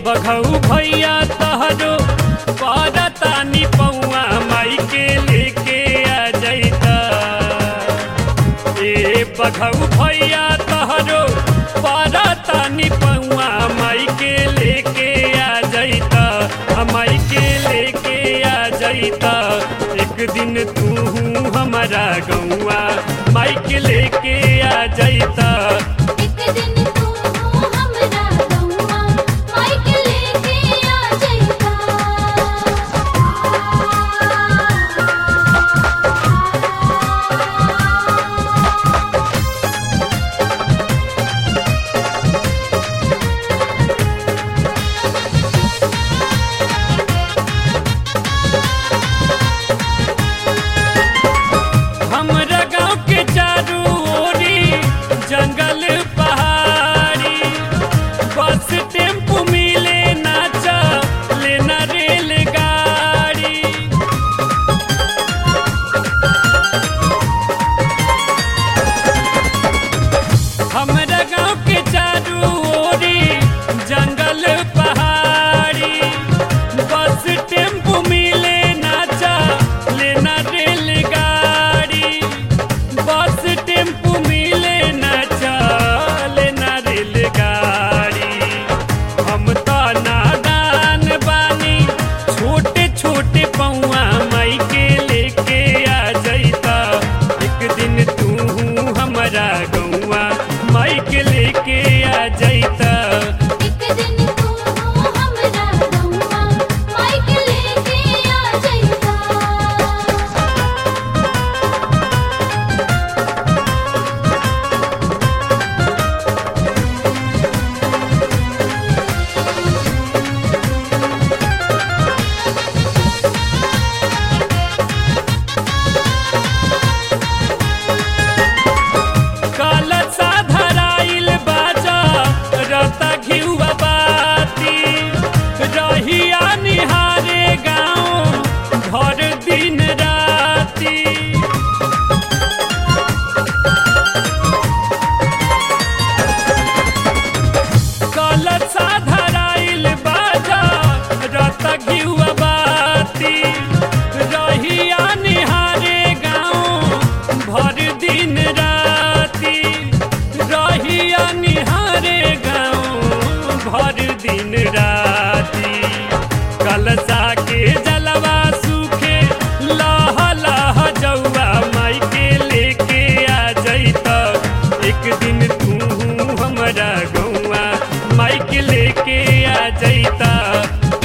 बघऊ भैया तहरो पारतानी पौआ माई के लेके आ जैता ए बघऊ भैया तहरो पारतानी पौआ माई के लेके आ जैता माई के लेके आ जैता एक दिन तू हमारा गौआ माई के लेके आ जैता एक दिन तू हमरा गौआ माइक लेके आ जइता हमरा गांव के चारू ओरी जंगल पहाड़ी बस टेम्पू मिले नाचा लेना रेलगाड़ी हमरा गांव के चारू ओरी जंगल पहाड़ी बस टेम्पू मिले नाचा लेना रेलगाड़ी बस टेम्पू मिले नाचा लेना रेलगाड़ी हम तो नादान बानी छोटे छोटे पौआ माई के लेके आ जैता एक दिन तू हमारा गौआ माई के लेके आ जैता एक दिन तू हमरा गौआ माइक लेके आ जइता कलसा धराइल बाजा रता घिउआ बाती रहिया निहारे गाँव घर दिन राती कलसा धराइल बाजा रता घिउआ बाती रहिया निहारे गाँव भर दिन राती रहिया निहारे गाँव भर दिन राती कलसा के जलवा सूखे लह लह जौआ माई के लेके आ जैता एक दिन तू हमारा गौआ माई के लेके आ जैता